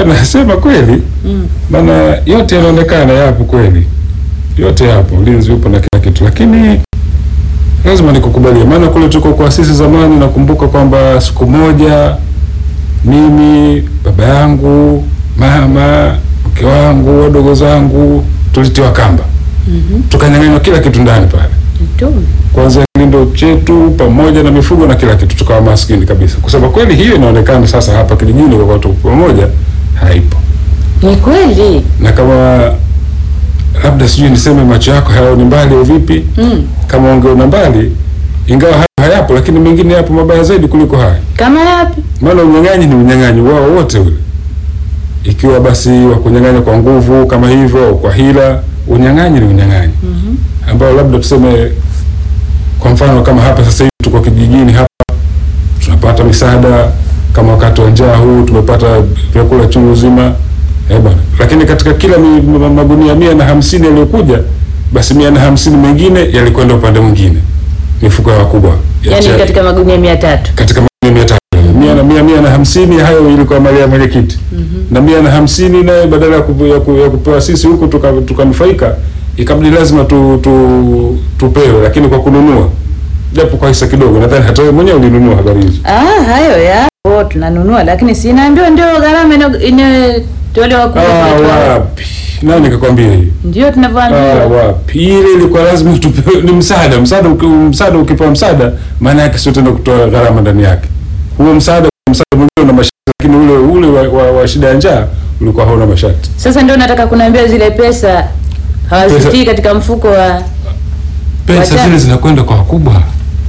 nasema kweli Mm. maana yote yanaonekana yapo kweli, yote yapo, ulinzi upo na kila kitu, lakini lazima nikukubalia, maana kule tuko kwa sisi zamani, nakumbuka kwamba siku moja mimi, baba yangu, mama, mke wangu, wadogo zangu tulitiwa kamba, Mhm. tukanyang'anywa kila kitu ndani pale, Mtume. kwanza kilindo chetu pamoja na mifugo na kila kitu, tukawa maskini kabisa. Kusema kweli, hiyo inaonekana sasa hapa kijijini kwa watu pamoja haipo Ni kweli. na kama labda sijui niseme macho yako hayaoni mbali au vipi, Mm. kama ungeona mbali, ingawa hayo hayapo, lakini mengine yapo mabaya zaidi kuliko haya. Kama yapi? Maana unyang'anyi ni unyang'anyi wao wote ule, ikiwa basi wa kunyang'anya kwa nguvu kama hivyo au kwa hila, unyang'anyi ni unyang'anyi Mhm. ambao labda tuseme, kwa mfano kama hapa sasa hivi tuko kijijini hapa, tunapata misaada kama wakati wa njaa huu tumepata vyakula chungu zima eh bwana, lakini katika kila mi, ma- magunia mia na hamsini yaliyokuja, basi mia na hamsini mengine yalikwenda upande mwingine, mifuko ya wakubwa ya Yaani chai. katika magunia mia tatu. katika magunia mia tatu mia na mia mia na hamsini hayo ilikuwa mali ya mwenyekiti na mia na hamsini naye badala ya, kupu, ya, ku, ya kupewa sisi huku tuka- tukanufaika ikabidi lazima tu, tu, tupewe, lakini kwa kununua japo kwa hisa kidogo. Nadhani hata wewe mwenyewe ulinunua habari hizo. Ah, hayo yapo tunanunua, lakini si naambiwa ndio gharama ina- inatolewa kule Ah, kwetu. wapi nani kakwambia hiyo? Ndio Ah, tunavyoambiwa. wapi ile ilikuwa lazima tupewe, ni msaada. Msaada uki, msaada ukipewa msaada, maana yake sio tena kutoa gharama ndani yake. Huo msaada msaada mwenyewe una masharti, lakini ule ule wa, wa, wa shida ya njaa ulikuwa hauna masharti. Sasa ndio nataka kunaambia zile pesa hawazitii Pesa- katika mfuko wa Pesa Wacha- zile zinakwenda kwa wakubwa.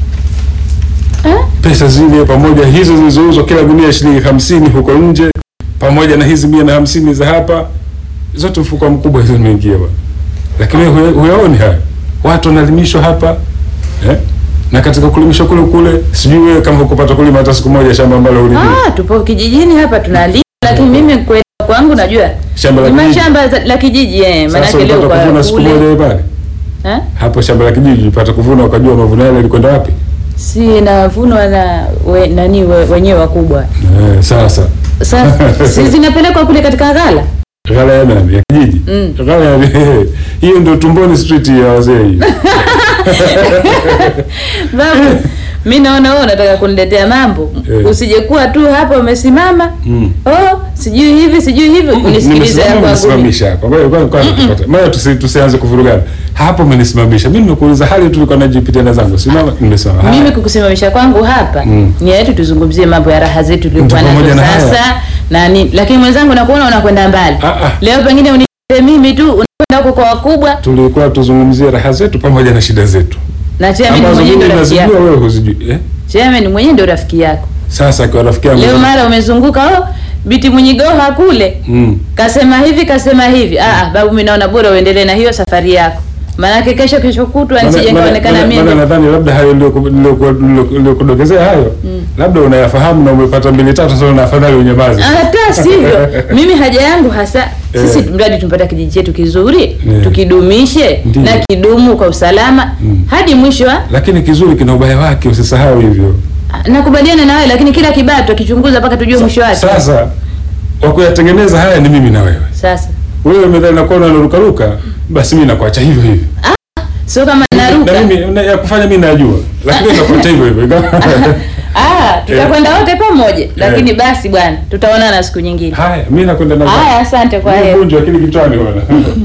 eh? Pesa zile pamoja hizo zilizouzwa kila gunia shilingi hamsini huko nje, pamoja na hizi mia na hamsini za hapa, zote mfuko mkubwa hizo zimeingia bwana. Lakini wewe huya- huyaoni haya, watu wanalimishwa hapa eh? na katika kulimishwa kule kule, sijui wewe kama hukupata kulima hata siku moja shamba ambalo ulilima Ah, tupo kijijini hapa tunalima, lakini mimi kwenda kwangu najua shamba la ni kijiji. mashamba za- la kijiji eh, Sasa maanake leo ulipata kwa kuvuna siku moja kule wewe pale eh? hapo shamba la kijiji, ulipata kuvuna ukajua mavuno yale yalikwenda wapi? si navunwa na we, nani we, wenyewe wakubwa Eh, sasa sasa si zinapelekwa kule katika ghala Ghala ya nani? Ya kijiji? Mm. Ghala ya hiyo ndio Tumboni Street ya wazee hiyo. babu mi naona wewe unataka kuniletea mambo Eh. usijekuwa tu hapa umesimama Mm. oh sijui hivi sijui hivi unisikilize ya Nimesimama, kwangu umenisimamisha hapa. Ngoja kwanza kwanza tupate. Maana tusi, tusianze kuvurugana. Hapo umenisimamisha. Mimi nimekuuliza hali tu nilikuwa najipitia na zangu. Simama nimesimama. Haya. mimi kukusimamisha kwangu hapa Mm. ni yetu tuzungumzie mambo ya raha zetu tuliokuwa Ndio, pamoja nazo na haya. sasa na nini lakini mwenzangu nakuona unakwenda mbali Ah, ah. leo pengine unipe mimi tu unakwenda huko kwa wakubwa Tulikuwa tuzungumzie raha zetu pamoja na shida zetu. na chairman Ambazo mwenyewe mimi ndio rafiki nazijua yako wewe huzijui. Eh? chairman mwenyewe ndio rafiki yako Sasa kwa rafiki yangu. leo mara umezunguka oh biti mwenyigoha kule Mm. kasema hivi kasema hivi ah ah, babu mimi naona bora uendelee na hiyo safari yako maanake kesho kesho kutwa Maana- nisije maana- nikaonekana maana- maana mimi nadhani labda hayo nilioku- nilioku- nilioku- niliokudokezea hayo labda unayafahamu na umepata mbili tatu sasa na afadhali unyamaze. hata sivyo mimi haja yangu hasa sisi Eh. mradi tumpata kijiji chetu kizuri Eh. tukidumishe Ndiyo. na kidumu kwa usalama Mm. hadi mwisho wa Lakini kizuri kina ubaya wake, usisahau hivyo. nakubaliana na wewe lakini kila kibaya tukichunguza mpaka tujue mwisho wake Sasa wa kuyatengeneza haya ni mimi na wewe. sasa Wewe umedhani nakuwa unarukaruka, basi mimi nakuacha hivyo hivyo. sio kama Na naruka mimi na, ya kufanya mimi najua, lakini nakuacha hivyo hivyo. ah tutakwenda wote pamoja lakini basi bwana tutaonana siku nyingine Haya, mimi nakwenda na haya asante kwa heri Vunjwa akili kichwani bwana.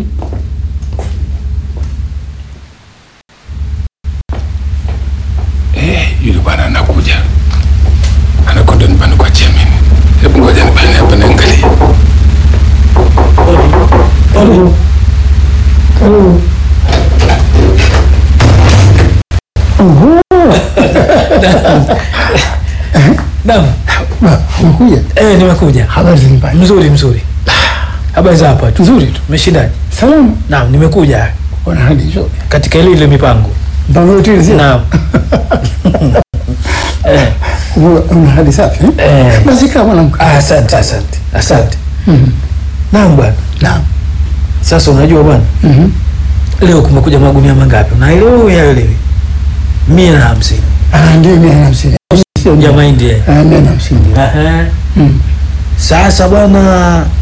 Eh, yule bwana anakuja. Anakwenda nyumbani kwa Chemin. Hebu ngoja nibane hapa niangalie. Naam. Umekuja? Eh, nimekuja. Habari za nyumbani? Mzuri mzuri. Habari za hapa tu. Nzuri tu. Umeshindaje? Salamu. Naam, nimekuja Bwana hadi nzuri. katika ile ile mipango. Mpango yote ile sio? Naam. eh, Una- Una hadi safi eh? eh. Basi kama mwanamke. Ah, asante asante. Asante. Mhm. Naam bwana. Naam. Sasa unajua bwana, Mhm. leo kumekuja magunia mangapi? Unaelewa uyaelewi? Mia na hamsini Ah, ndio mia na hamsini. Sio ya mia. mahindi. eh. Ah, mia na hamsini. Aha. Mhm. Sasa bwana,